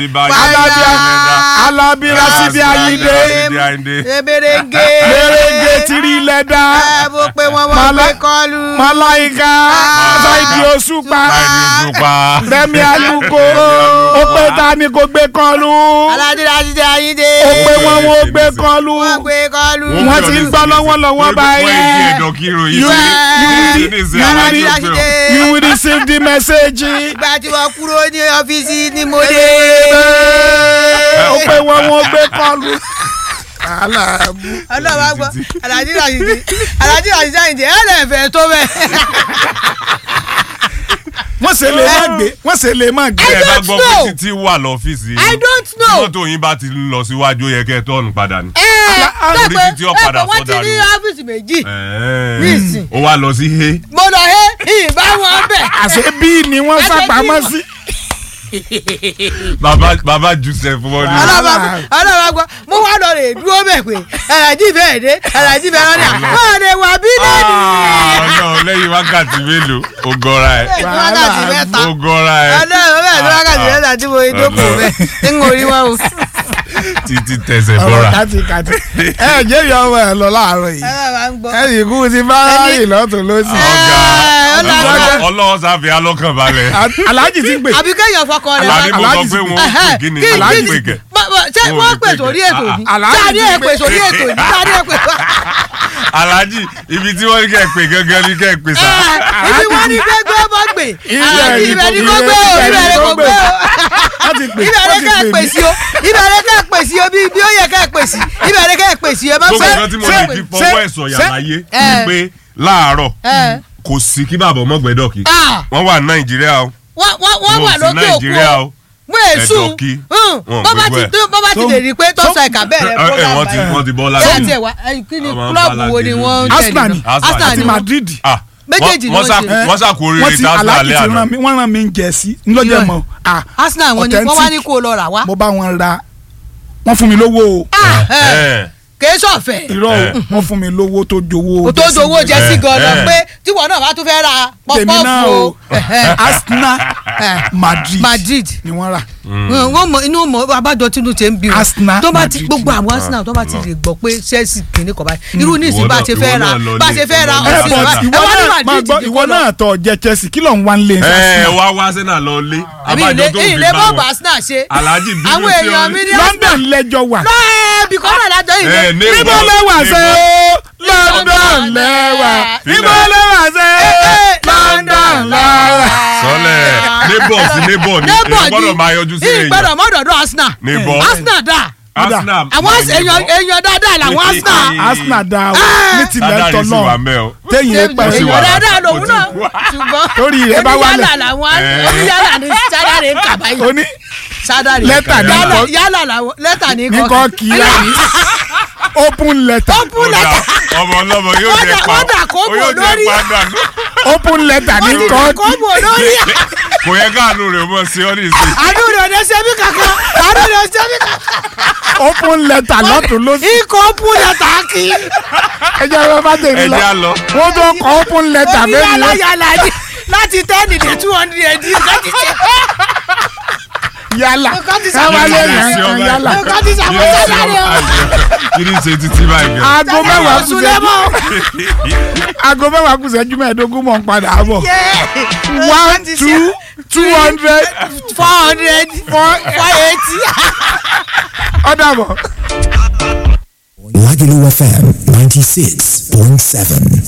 Rasidi báyìí. Alábíà Ẹlẹ́dà. Alábí Rasidi Ayinde Rasidi Ayinde. eberenge Mèrèǹgè tìrì lẹ́dà ẹ bó pé wọn wọn Mala- gbé kọlu Màláìka Ṣáìdì Òṣùpá Báyìí Òṣùpá. Rẹ̀mí Alùkò ó pé ta ni kò gbé kọlu aládé Rasidi Ayinde ó pé wọn wọn ò gbé kọlu wọn gbé kọlu Wọ́n ti ń gbọ́ lọ́wọ́lọ́wọ́ báyìí. Wọ́n ìdí ẹ̀dọ̀ kírun yìí. You will- you will- Ní ìsìn you will- alájí you ó will- pé o. you will receive the message ìgbà tí wọn kúrò ní ọ́fíìsì ni mo dé. ó pé wọn wọn ò gbé kọlu. Aláàbù. ọlọ́wọ́ gbọ́ aládé Rasidi aládé Rasidi Ayinde ẹ lè fẹ́ tó bẹ́ẹ̀. wọ́n ṣe lè má gbé wọ́n ṣe lè má gbé. Ẹ bá don't gbọ́ know. pé títí wà lọ́fíìsì. I don't Tí know. mọ́tò yín bá ti lọ síwájú ó yẹ kẹ́ ẹ tọ́ọ̀nù padà ni. ẹ Orí dẹ́pẹ́ títí ó padà dẹ́pẹ́ wọ́n ti sọ́dà ní ni. ọ́fíìsì méjì Ẹ̀ẹ́. Nísìn. Ó wá lọ sí he. mo lọ he ìbá wọn bẹ̀. àṣé bí ni wọ́n Àṣé sá bí pamọ́ wọ́n- sí. Bàbá bàbá Joseph wọ́n ní. ọlọ́wọ́ ọlọ́wọ́ gbọ́ mo wá lọ rè dúró bẹ̀ pé alájí bẹ́ẹ̀ dé alájí bẹ́ẹ̀ rán ní à wọ́n lè wà bí lẹ́nu. Ọlọ́run lẹ́yìn wákàtí mélòó ó gọra ẹ̀. wákàtí mẹ́ta Ó gọra ẹ̀. ọlọ́run bẹ́ẹ̀ ní wákàtí mẹ́ta tí mo jókòó bẹ́ẹ̀ ń orí wọn o. Títí tẹsẹ̀ ọ̀rọ̀ bọ́ra. kàtì kàtì. ẹ jẹ́ ìyá ọmọ ẹ lọ láàárọ̀ yìí. ọlọ́wọ́ ń gbọ́. ẹ yìí kú ti bá ráyè lọ́tún lọ́sì. Ọ̀gá Ẹ, ọlọ́run ọlọ́wọ́ sáfì alọ́kàn balẹ̀. aláàjì ti ń pè. àbí kéèyàn fọkàn rẹ̀ Àlàní mo sọ Aláàjì pé ti- wọn ò pè kí ni kí aláàjì kí pè kẹ̀. Bọ́- bọ́- ṣé Wọn ò wọ́n fi pè pè sórí kẹ̀. ètò Ah, yìí ah. Aláàjì táàní ti ẹ̀ pè pè. sórí ètò yìí táàní ẹ̀ pè Aláàjì ibi tí wọ́n ní kẹ́ ẹ pè gangan ní kẹ́ ẹ pè sá. Ah, ibi wọ́n ní gbégbé ọmọ gbè Ibẹ̀ aláàjì ni ibẹ̀ ni kò kò gbé o gbé, ibẹ̀ ni kò gbé o wọ́n ti pè ibẹ̀ wọ́n ni ti ká ẹ̀ pè pè mí. sí o ibẹ̀ ni ká ẹ̀ pè sí o bí bí ó yẹ ká ẹ̀ pè sí ibẹ̀ ni ká ẹ̀ pè sí o ẹ má gbogbo fẹ́ nǹkan tí mo ṣé- lè fi fọwọ́ ẹ̀ sọ̀yà ṣé- láyé Eh. ni pé láàárọ̀ Eh. kò sí kí bàbá ọmọ gbẹ́dọ̀ kí Ah, wọ́n wà ní Nàìjíríà o wọ́n wọ́n wọ́n wọn wà ò sí lókè Nàìjíríà òkun o o mú èsù Ẹ̀dọ̀ kí. Wọn ò bọ́bá gbé ti bẹ́ẹ̀. bọ́bá ti lè rí i pé tọ́sà ẹ̀ka bẹ̀rẹ̀ Ẹ- ẹ, program wọ́n ti báyìí. wọ́n ti bọ́ ṣé láti. àti ẹ̀wà ẹ̀, kí ni Ọmọ kúlọ̀bù wo Balaji ni lójú. wọ́n ń Arsenal tẹ̀lé ni náà? Arsenal Arsenal àti ni wọ́n. Madrid. Ah, Méjèèjì wọ́n- ni wọ́n wọ́n sá- ṣe. wọ́n sàkó wọ́n oríire ti tí Arsenal aláàjì lé ti àná. rán mi wọ́n rán mi ń jẹ sí ńlọ́jọ́ Irọ́. mọ́ ah Arsenal wọn ni wọ́n wá ní authentic. kó o lọ rà wá. mo bá wọn ra wọ́n fún mi lówó o Ah, ẹ̀, Eh. kèé sọ̀fẹ̀. irọ́ o wọ́n fún mi lówó tó jowó o tó jẹ́sí. dowó jẹ sí Eh, gan-an eh. pé tíwọ náà bá tún fẹ́ ra tèmi náà pọ́pọ́ọ̀fù o o. Ẹ̀hẹ́. Arsenal Eh. Madrid Madrid ni wọ́n rà wọ́n mọ inú mọ abájọ tínú tẹ ń bí wọn Arsenal, tó bá ti Madrid. gbogbo àwọn Arsenal tó bá ti lè gbọ́ pé Chelsea kìíní kọ̀ báyìí irú nísìnyí Ìwọ bá a náà- ṣe fẹ́ ìwọ ra náà lọ bá a lé- ṣe fẹ́ ra lọ ẹ lé ọ̀sìn bọ̀ Arsenal. ìwọ ẹ wá ní náà máa Madrid gbọ́ ní ìwọ kó lọ. náà tọ̀ jẹ Chelsea kí ló ń wá ń lé ẹ Arsenal wá wá sẹ́nà lọ lé àbí abájọ ilé tó fi ilé bá bọ́ọ̀bù wọn. Arsenal ṣe Alhaji bínú àwọn sí èèyàn ọ mi ní. ní London lẹ́jọ́ wà lọ́ọ̀ bí kọ́nà lájọ Eh, ìlú ní níbo ìbọn- lẹ́wà ní ṣe ìbọn- London lẹ́wà níbo Sílẹ̀. lẹ́wà ṣe London lẹ́wà. sọlẹ̀ neighbor sí neighbor ni neighbor èèyàn gbọ́dọ̀ máa yọjú sí èèyàn ìgbọ́dọ̀ mọ́dọ̀dọ̀ Arsenal Neighbor. Arsenal dà Arsenal àwọn èèyàn èèyàn dáadáa làwọn Arsenal Arsenal dá o Ah. ní tilẹ̀ sádàrí tọ̀ sì wà náà mẹ́ o téyìn ẹ pẹ́ sì sí wà. èèyàn dáadáa lòun Ó ti náà wá. ṣùgbọ́n Torí rẹ̀ bá wálẹ̀. oníyàlà làwọn Eh. oníyàlà ní sádàrí ń kà báyìí oní sádàrí Lẹ́tà ní yálà kọ́- yálà làwọn lẹ́tà ní ní kọ́ kí í rà ní open letter open Ó dà, letter ọmọ ọlọ́mọ yóò Wọ́n jẹ dà- pa wọ́n dà kó ó bò yóò jẹ lórí. pa dànù open letter ní wọ́n ti kọ́ dà kó bò lórí kò yẹ káàánú rẹ̀ mọ̀ sí ọ́ ní ìsìn àánú rẹ̀ ọ̀dẹ sẹ́mi kankan àánú rẹ̀ sẹ́mi kankan open letter lọ́tún lọ́sí ikọ̀ open letter kì í ẹjẹ́ wọn bá tèmi lọ ẹja lọ wọ́n tó kọ open letter bẹ́ẹ̀ oníyàlà ni yàlà ni láti ten dé two hundred nǹkan ti ṣe yálà Nǹkan ti káwá sàmúlò lè rẹ̀. yàn án yálà nǹkan ti ṣàmúlò sádàrí o kí ni ṣe títí báyìí gan aago mẹ́wàá kù Sùlẹ̀ sẹ́jú mọ́. aago mẹ́wàá kù sẹ́jú mẹ́ẹ̀ẹ́dógún mọ̀ ń padà bọ̀ Yeah. one two two hundred four hundred four four eighty. ọ̀dà bọ̀. Lagelu FM 96.7.